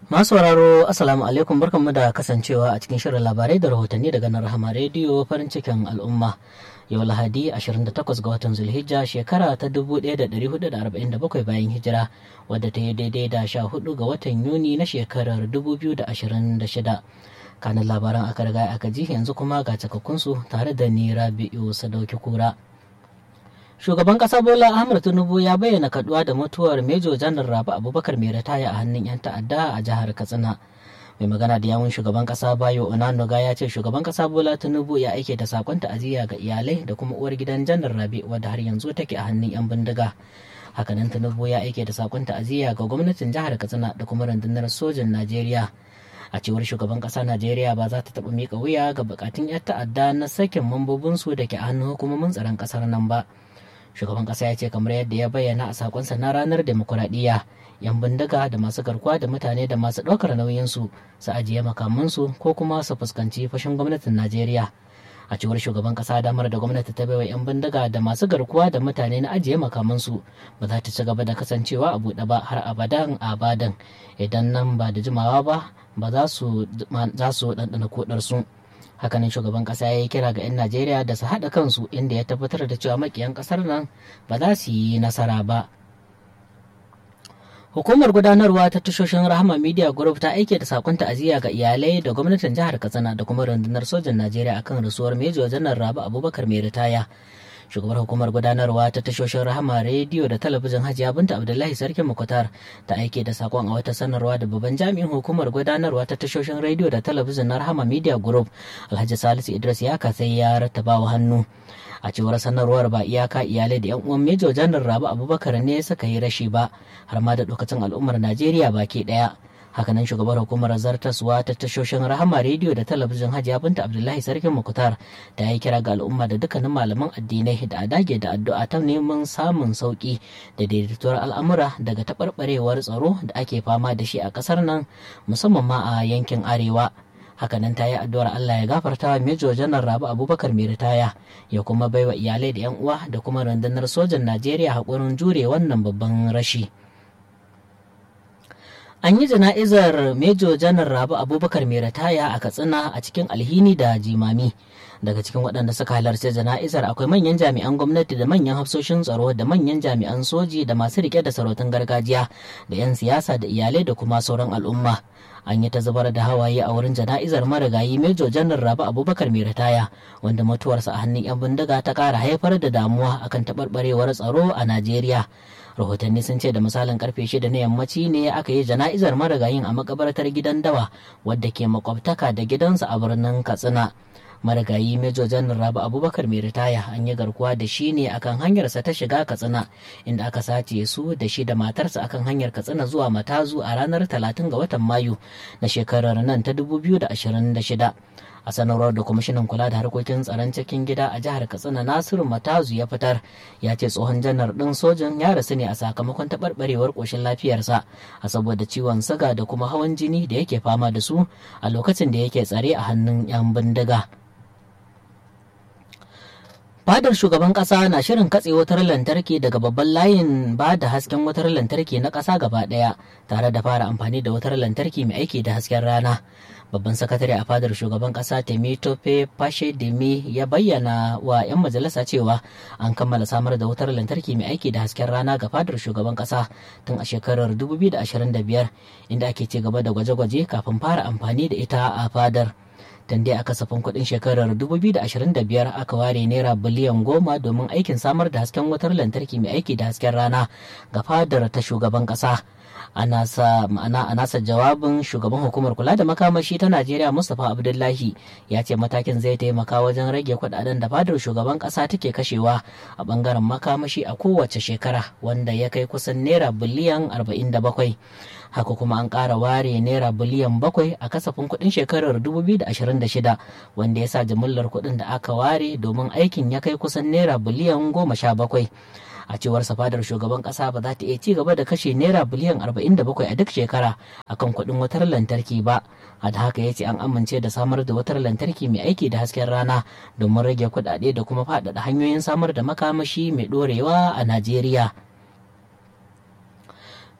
Masu sauraro Assalamu alaikum barkanmu da kasancewa a cikin shirin labarai da rahotanni daga nan Rahama rediyo farin cikin al'umma. Yau Lahadi 28 ga watan Zulhijja shekara ta 1447 bayan hijira wadda ta yi daidai da 14 ga watan Yuni na shekarar 2026. Kanin labaran aka riga aka ji yanzu kuma ga cikakkunsu tare da ni Rabi'u Sadauki Kura. shugaban kasa bola ahmad tinubu ya bayyana kaduwa da mutuwar mejo janar rabu abubakar mai ritaya a hannun yan ta'adda a jihar katsina mai magana da yawun shugaban kasa bayo onanuga ya ce shugaban kasa bola tinubu ya aike da sakon ta'aziyya ga iyalai da kuma uwar gidan janar rabi wadda har yanzu take a hannun yan bindiga hakanan tinubu ya aike da sakon ta'aziyya ga gwamnatin jihar katsina da kuma rundunar sojin najeriya a cewar shugaban kasa najeriya ba za ta taɓa miƙa wuya ga bukatun 'yan ta'adda na sakin mambobinsu da ke a hannun hukumomin tsaron kasar nan ba shugaban kasa ya ce kamar yadda ya bayyana a sakonsa na ranar demokuraɗiyya yan bindiga da masu garkuwa da mutane da masu ɗaukar nauyinsu su ajiye makamansu ko kuma su fuskanci fashin gwamnatin najeriya a cewar shugaban kasa damar da gwamnati ta baiwa yan bindiga da masu garkuwa da mutane na ajiye makamansu ba za ta ci gaba da kasancewa a buɗe ba har abadan abadan idan nan ba da jimawa ba ba za su ɗanɗana kodarsu. hakanan shugaban kasa ya yi kira ga 'yan najeriya da su haɗa kansu inda ya tabbatar da cewa makiyan ƙasar nan ba za su yi nasara ba hukumar gudanarwa ta tashoshin rahama media group ta aike da sakon ta'aziyya ga iyalai da gwamnatin jihar katsina da kuma rundunar sojan najeriya akan rasuwar mejo janar rabu abubakar mai ritaya shugabar hukumar gudanarwa ta tashoshin rahama rediyo da talabijin hajiya binta abdullahi sarkin mukutar ta aike da sakon a wata sanarwa da babban jami'in hukumar gudanarwa ta tashoshin rediyo da talabijin na rahama media group alhaji salisu idris ya sai ya rattaba wa hannu a cewar sanarwar ba iyaka iyalai da yan uwan mejo janar rabu abubakar ne suka yi rashi ba har ma da lokacin al'ummar najeriya baki daya hakanan shugabar hukumar zartaswa ta tashoshin rahama rediyo da talabijin hajiya binta abdullahi sarkin mukutar ta yi kira ga al'umma da dukkanin malaman addinai da a dage da addu'a ta neman samun sauki da daidaituwar al'amura daga taɓarɓarewar tsaro da ake fama da shi a ƙasar nan musamman ma a yankin arewa hakanan ta yi addu'ar Allah ya gafarta wa Major Janar Rabu Abubakar mai ritaya ya kuma baiwa iyalai da 'yan uwa da kuma rundunar sojan Najeriya haƙurin jure wannan babban rashi. An yi jana'izar Major Janar Rabu Abubakar mai ritaya a Katsina a cikin alhini da jimami. Daga cikin waɗanda suka halarci jana'izar akwai manyan jami'an gwamnati da manyan hafsoshin tsaro da manyan jami'an soji da masu rike da sarautun gargajiya da 'yan siyasa da iyalai da kuma sauran al'umma. An yi ta zubar da hawaye a wurin jana'izar marigayi Major Janar Rabu Abubakar mai ritaya wanda mutuwarsa a hannun 'yan bindiga ta ƙara haifar da damuwa akan taɓarɓarewar tsaro a Najeriya. rahotanni sun ce da misalin karfe shida na yammaci ne aka yi jana'izar marigayin a makabartar gidan dawa wadda ke makwabtaka da gidansa a birnin katsina marigayi mejo janar rabu abubakar mai ritaya an yi garkuwa da shi ne akan hanyarsa ta shiga katsina inda aka sace su da shi da matarsa akan hanyar katsina zuwa matazu a ranar 30 ga watan mayu na shekarar nan ta 2026 a sanarwar da kwamishinan kula da harkokin tsaron cikin gida a jihar katsina nasiru matazu ya fitar ya ce tsohon janar ɗin sojan ya rasu ne a sakamakon taɓarɓarewar ƙoshin lafiyarsa a saboda ciwon siga da kuma hawan jini da yake fama da su a lokacin da yake tsare a hannun 'yan bindiga fadar shugaban kasa na shirin katse wutar lantarki daga babban layin ba da hasken wutar lantarki na kasa gaba daya tare da fara amfani da wutar lantarki mai aiki da hasken rana babban sakatare a fadar shugaban kasa temitope fashe demi ya bayyana wa 'yan majalisa cewa an kammala samar da wutar lantarki mai aiki da hasken rana ga fadar shugaban kasa tun a shekarar 2025 inda ake ci gaba da gwaje-gwaje kafin fara amfani da ita a fadar tun dai a kasafin kuɗin shekarar 2025 aka ware naira biliyan goma domin aikin samar da hasken wutar lantarki mai aiki da hasken rana ga fadar ta shugaban ƙasa a nasa jawabin shugaban hukumar kula da makamashi ta najeriya mustapha abdullahi ya ce matakin zai taimaka wajen rage kudaden da fadar shugaban kasa take kashewa a bangaren makamashi a kowace shekara wanda ya kai kusan naira biliyan 47 haka kuma an ƙara ware naira biliyan bakwai a kasafin kuɗin shekarar 2026 wanda ya sa jimillar kuɗin da aka ware domin aikin ya kai kusan naira biliyan goma sha bakwai a cewar safadar shugaban kasa ba za ta iya ci gaba da kashe naira biliyan 47 a duk shekara akan kuɗin wutar lantarki ba a da haka ya ce an amince da samar da wutar lantarki mai aiki da hasken rana domin rage kuɗaɗe da kuma faɗaɗa hanyoyin samar da makamashi mai ɗorewa a najeriya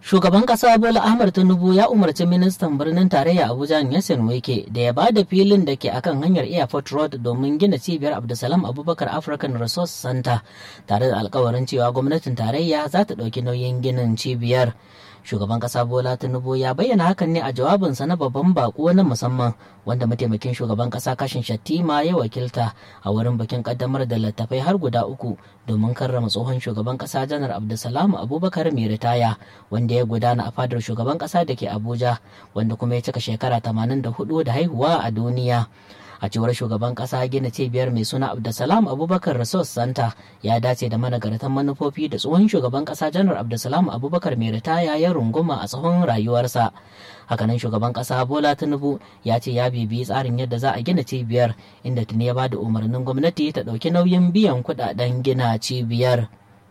Shugaban ƙasa Bola Ahmed Tinubu ya umarci ministan birnin tarayya Abuja Yasin Wike da ya ba da filin da ke akan hanyar Airport Road domin gina cibiyar Abdulsalam Abubakar African Resource Center tare da alkawarin cewa gwamnatin tarayya za ta ɗauki nauyin ginin cibiyar. Shugaban ƙasa Bola Tinubu ya bayyana hakan ne a jawabinsa na babban bako na musamman wanda mataimakin shugaban ƙasa kashin Shattima ya wakilta a wurin bikin ƙaddamar da littattafai har guda uku domin karrama tsohon shugaban ƙasa janar Abdulsalam Abubakar mai ritaya wanda ya gudana a fadar shugaban kasa da ke abuja wanda kuma ya cika shekara 84 da haihuwa a duniya a cewar shugaban kasa gina cibiyar mai suna abdulsalam abubakar resource center ya dace da managartan manufofi da tsohon shugaban kasa janar abdulsalam abubakar mai ritaya ya runguma a tsawon rayuwarsa hakanan shugaban kasa bola tinubu ya ce ya bibiyi tsarin yadda za a gina cibiyar inda tuni ya ba da umarnin gwamnati ta ɗauki nauyin biyan kuɗaɗen gina cibiyar.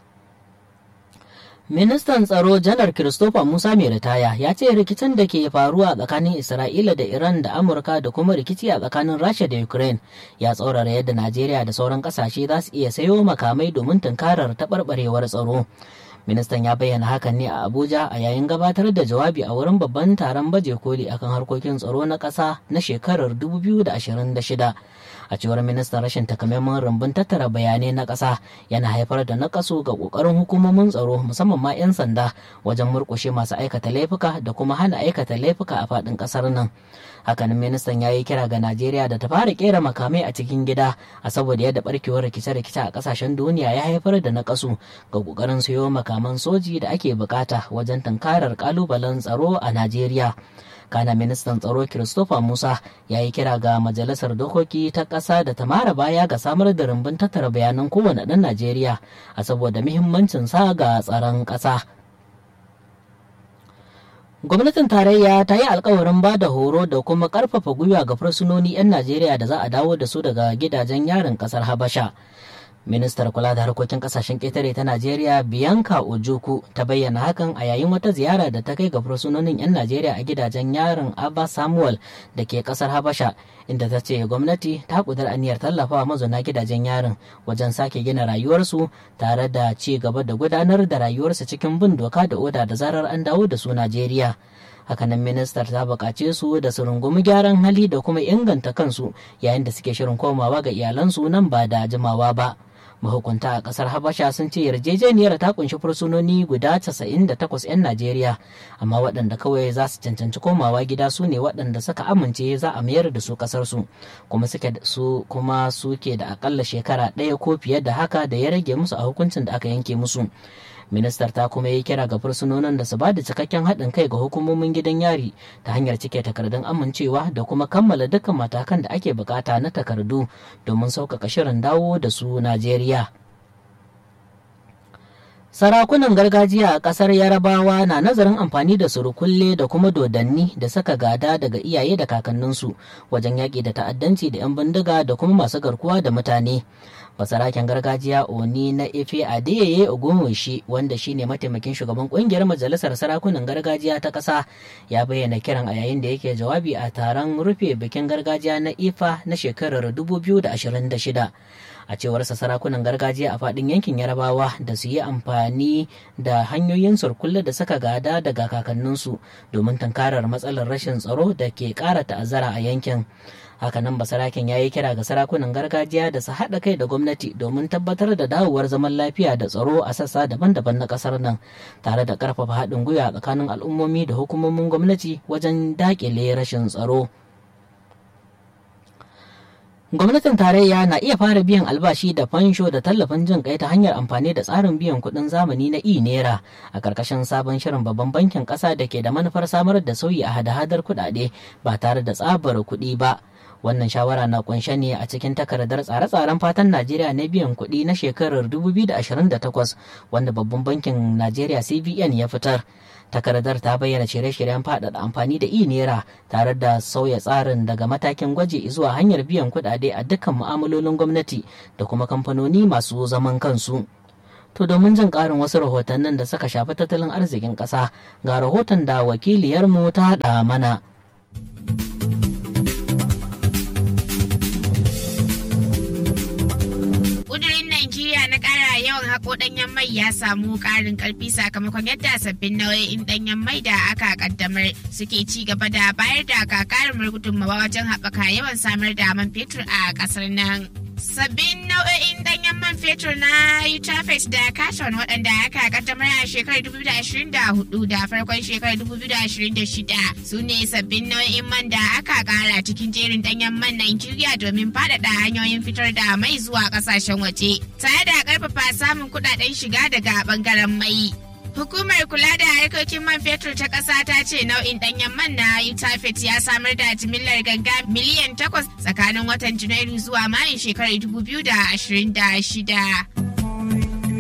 Ministan tsaro janar Christopher Musa mai ritaya ya ce rikicin da ke faruwa tsakanin Isra'ila da Iran da Amurka da kuma rikici a tsakanin Rasha da Ukraine ya tsaurara yadda Najeriya da sauran kasashe za su iya sayo makamai domin tunkarar taɓarɓarewar tsaro. Ministan ya bayyana hakan ne a Abuja a yayin gabatar da jawabi a wurin babban taron baje koli akan harkokin tsaro na ƙasa na shekarar 2026. a cewar ministan rashin takamaiman rumbun tattara bayanai na ƙasa yana haifar da nakasu ga ƙoƙarin hukumomin tsaro musamman ma 'yan sanda wajen murƙushe masu aikata laifuka da kuma hana aikata laifuka a faɗin ƙasar nan hakanan ministan ya yi kira ga najeriya da ta fara kera makamai a cikin gida a saboda yadda barkewar rikice-rikice a ƙasashen duniya ya haifar da nakasu ga ƙoƙarin siyo makaman soji da ake bukata wajen tunkarar ƙalubalen tsaro a najeriya kana ministan tsaro christopher musa ya yi kira ga majalisar dokoki ta ƙasa da ta mara baya ga samar da rumbun tattara bayanan kowane ɗan najeriya a saboda muhimmancin sa ga tsaron ƙasa gwamnatin tarayya ta yi alkawarin ba da horo da kuma ƙarfafa gwiwa ga fursunoni 'yan najeriya da za a dawo da su daga gidajen yarin ƙasar habasha ministar kula da harkokin kasashen ƙetare ta najeriya bianca ojuku ta bayyana hakan a yayin wata ziyara da ta kai ga fursunonin 'yan najeriya a gidajen yarin abba samuel da ke kasar habasha inda ta ce gwamnati ta kudur aniyar tallafawa mazauna gidajen yarin wajen sake gina rayuwarsu tare da ci gaba da gudanar da rayuwarsu cikin bin doka da oda da zarar an dawo da su najeriya hakanan ministar ta buƙace su da su rungumi gyaran hali da kuma inganta kansu yayin da suke shirin komawa ga iyalansu nan ba da jimawa ba mahukunta a kasar habasha sun ce yarjejeniyar ta kunshi fursunoni guda 98 'yan najeriya amma waɗanda kawai za su cancanci komawa gida su ne waɗanda suka amince za a mayar da su ƙasarsu kuma suke su kuma suke da akalla shekara ɗaya ko fiye da haka da ya rage musu a hukuncin da aka yanke musu ministar ta kuma yi kira ga fursunonin da su ba da cikakken haɗin kai ga hukumomin gidan yari ta hanyar cike takardun amincewa da kuma kammala dukkan matakan da ake bukata na takardu domin sauƙaƙa shirin dawo da su najeriya Sarakunan gargajiya a ƙasar Yarabawa na nazarin amfani da surukulle da kuma dodanni da saka gada daga iyaye da kakanninsu wajen yaƙi da ta'addanci da 'yan bindiga da kuma masu garkuwa da mutane. Basaraken gargajiya Oni na Efe Adeyeye Ogunwushi wanda shine mataimakin shugaban ƙungiyar majalisar sarakunan gargajiya ta ƙasa ya bayyana kiran a yayin da yake jawabi a taron rufe bikin gargajiya na Ifa na shekarar 2026. a cewarsa sarakunan gargajiya a faɗin yankin yarabawa da su yi amfani da hanyoyin surkulle da suka gada daga kakanninsu domin tankarar matsalar rashin tsaro da ke ƙara ta'azzara a yankin hakanan basaraken ya yi kira ga sarakunan gargajiya da su haɗa kai da gwamnati domin tabbatar da dawowar zaman lafiya da tsaro a sassa daban-daban na ƙasar nan tare da ƙarfafa haɗin gwiwa tsakanin al'ummomi da hukumomin gwamnati wajen daƙile rashin tsaro. Gwamnatin tarayya na iya fara biyan albashi da fansho da tallafin jin kai ta hanyar amfani da tsarin biyan kuɗin zamani na e-naira a ƙarƙashin sabon shirin babban bankin ƙasa da ke da manufar samar da sauyi a hada-hadar kuɗaɗe ba tare da tsabar kuɗi ba. Wannan shawara na kunshe ne a cikin takardar tsare-tsaren fatan Najeriya na biyan kuɗi na shekarar 2028 wanda babban bankin Najeriya CBN ya fitar. takardar ta bayyana shirye-shiryen faɗaɗa amfani da e-naira tare da sauya tsarin daga matakin gwaji zuwa hanyar biyan kuɗaɗe a dukkan mu'amalolin gwamnati da kuma kamfanoni masu zaman kansu. To domin jin ƙarin wasu rahotannin da suka shafi tattalin arzikin ƙasa ga rahoton da wakiliyarmu ta haɗa mana. yawan ko ɗanyen mai ya samu ƙarin ƙarfi sakamakon yadda sabbin nau'in ɗanyen mai da aka kaddamar suke ci gaba da bayar da gagarumar gudunmawa wajen haɓaka yawan samar da man fetur a ƙasar nan. Sabbin nau'o'in danyen man fetur na Utafet da Katon waɗanda aka kaddamar a shekarar 2024 da farkon shekarar 2026 su ne sabbin nau'in man da aka kara cikin jerin danyen man Nigeria domin faɗaɗa hanyoyin fitar da mai zuwa ƙasashen waje, tare da ƙarfafa samun kuɗaɗen shiga daga ɓangaren mai. Hukumar kula da harkokin man fetur ta ƙasa ta ce nau'in ɗanyen man na Utafet ya samar da jimillar ganga miliyan takwas tsakanin watan Janairu zuwa Mayun shekarar 2026.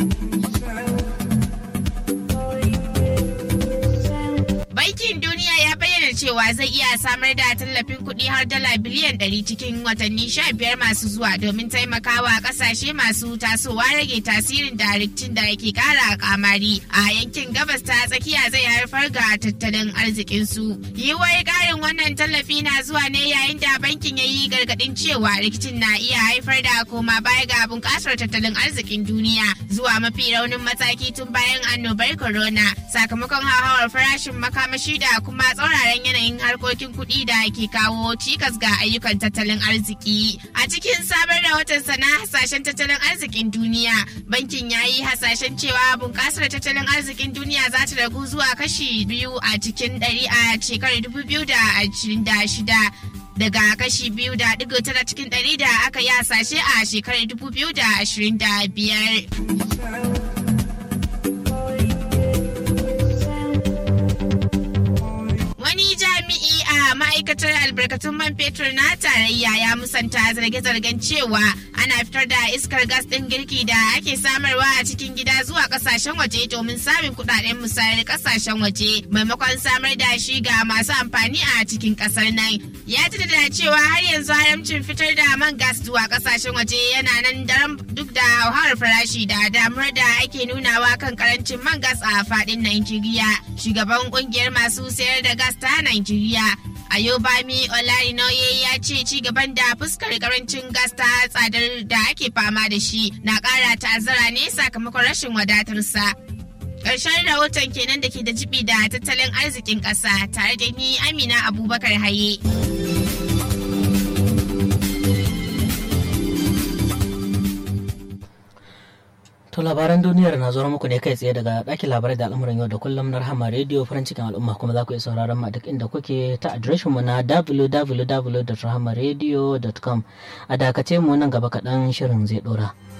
Bankin Duniya ya bayyana cewa zai iya samar da tallafin kuɗi har dala biliyan 100 cikin watanni 15 masu zuwa domin taimakawa ƙasashe masu tasowa rage tasirin da rikicin da ke ƙara kamari a yankin gabas ta tsakiya zai haifar ga tattalin arzikinsu. Yiwuwar ƙarin wannan tallafi na zuwa ne yayin da bankin ya yi gargaɗin cewa rikicin na iya haifar da koma baya ga bunƙasar tattalin arzikin duniya zuwa mafi raunin mataki tun bayan annobar corona sakamakon hauhawar farashin makamashi da kuma tsauraran yanayin harkokin kuɗi da ke kawo cikas ga ayyukan tattalin arziki. A cikin sabon rahoton sana hasashen tattalin arzikin duniya, bankin ya yi hasashen cewa bunƙasar tattalin arzikin duniya za ta ragu zuwa kashi biyu a cikin ɗari a shekarar dubu biyu da ashirin da shida. daga kashi biyu da digo tara cikin ɗari da aka yi hasashe a shekarar dubu biyu da ashirin da biyar. ma'aikatar albarkatun man fetur na tarayya ya musanta zarge-zargen cewa ana fitar da iskar gas ɗin girki da ake samarwa a cikin gida zuwa ƙasashen waje domin samun kuɗaɗen musayar ƙasashen waje maimakon samar da shi ga masu amfani a cikin ƙasar nan ya da cewa har yanzu haramcin fitar da man gas zuwa ƙasashen waje yana nan daram duk da hauhawar farashi da damuwar da ake nunawa kan karancin man gas a faɗin Najeriya shugaban ƙungiyar masu sayar da gas ta Najeriya Ayobami Olarinoye ya ce ci gaban da fuskar karancin gas ta tsadar da ake fama da shi na ƙara ta'azzara ne sakamakon rashin wadatarsa. Ƙarshen rahoton kenan da ke da jibi da tattalin arzikin ƙasa tare da ni Amina Abubakar Haye. To labaran duniyar na zuwa muku ne kai tsaye daga ɗakin labarai da al'amuran yau da kullum na rahama rediyo farin cikin al'umma kuma za ku iya sauraron mu duk inda kuke ta adireshin mu na www.rahamaradio.com a dakace mu nan gaba kaɗan shirin zai ɗora.